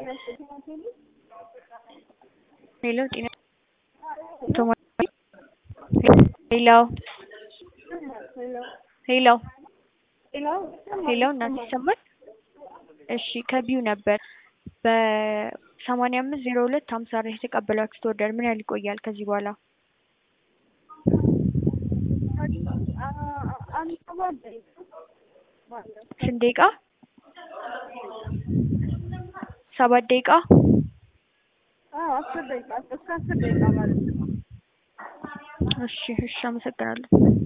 ሄሎ ጤና ሄሎ ሄሎ ሄሎ እናት ይሰማል? እሺ ከቢዩ ነበር በሰማንያ አምስት ዜሮ ሁለት ሀምሳ ላይ የተቀበላችሁት ኦርደር ምን ያህል ይቆያል ከዚህ በኋላ? ስንት ደቂቃ? ሰባት ደቂቃ? አስር ደቂቃ እስከ አስር ደቂቃ ማለት ነው። እሺ እሺ አመሰግናለሁ።